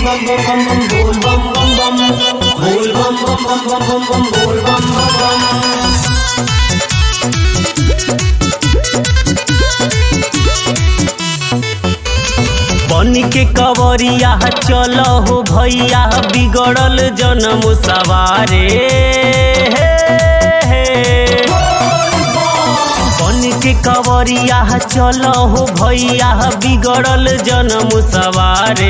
bum bum bum bum bol bum bum bum bol bum bum bum bum bum bum bol bum bum bum बन के कवरिया चल हो भैया बिगड़ल जन्म सवारे बन के कवरिया चल हो भैया बिगड़ल जन्म सवारे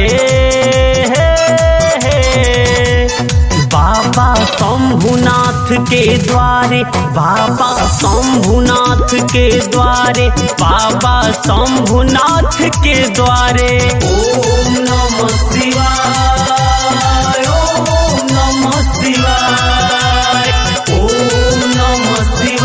बाबा शंभुनाथ के द्वारे बाबा शंभुनाथ के द्वारे बाबा शंभुनाथ के द्वारे ओम नमः शिवाय ओम नमः शिवाय ओम नमः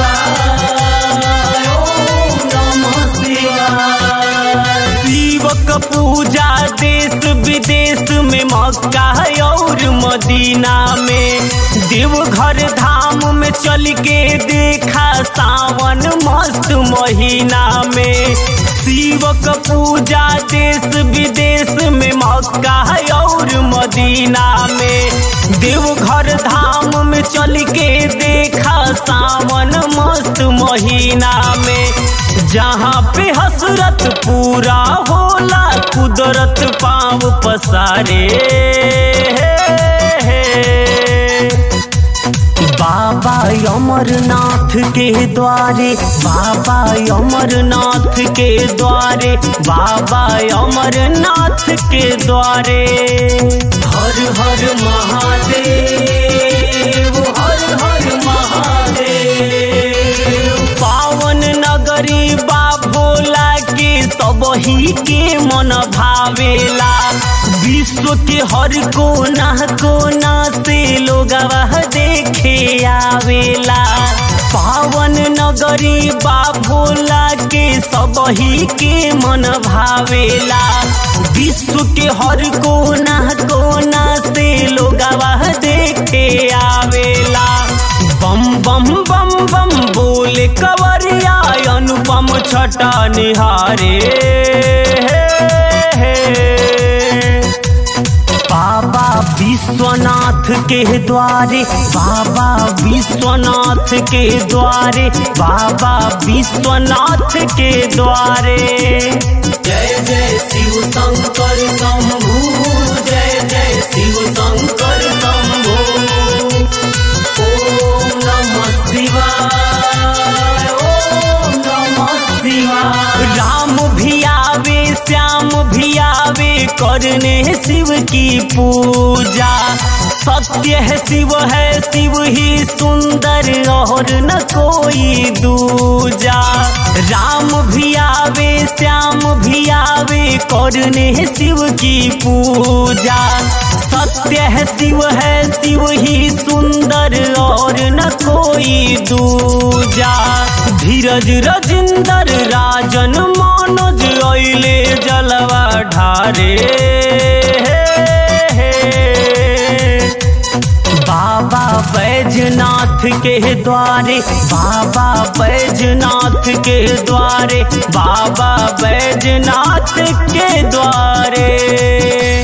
शिवाय ओम नमः शिवाय शिवक पूजा देश विदेश में मक्का और मदीना में देवघर धाम में चल के देखा सावन मस्त महीना में शिवक पूजा देश विदेश में मक्का और मदीना में देवघर धाम में चल के देखा सावन मस्त महीना में जहाँ पे हसरत पूरा होला कुदरत पाँव पसारे बाबा अमरनाथ के द्वारे बाबा अमरनाथ के द्वारे बाबा अमरनाथ के द्वारे हर हर महादेव हर हर महादेव पावन नगरी बा भोला के सबही के मन भावेला विश्व के हर कोना कोना से लोग देखे आवेला पावन नगरी बा भोला के सबही के मन भावेला विश्व के हर कोना कोना से लोग देखे आवेला बम बम बम बम बोले कवरिया अनुपम छटा निहारे बाबा विश्वनाथ के द्वारे बाबा विश्वनाथ के द्वारे बाबा विश्वनाथ के द्वारे जय जय शिव शंकर शंभु जय जय शिव शंकर शंभु ओम नमः शिवाय ओम नमः शिवाय राम भी आवे श्याम भी आवे करने शिव की पूजा सत्य है शिव है शिव ही सुंदर और न कोई दूजा राम भी आवे श्याम भी आवे करने शिव की पूजा सत्य है शिव है शिव ही सुंदर और न कोई दूजा धीरज रजिंदर राजन मनोज अइले जलवा ढारे बाबा बैजनाथ के द्वारे बाबा बैजनाथ के द्वारे बाबा बैजनाथ के द्वारे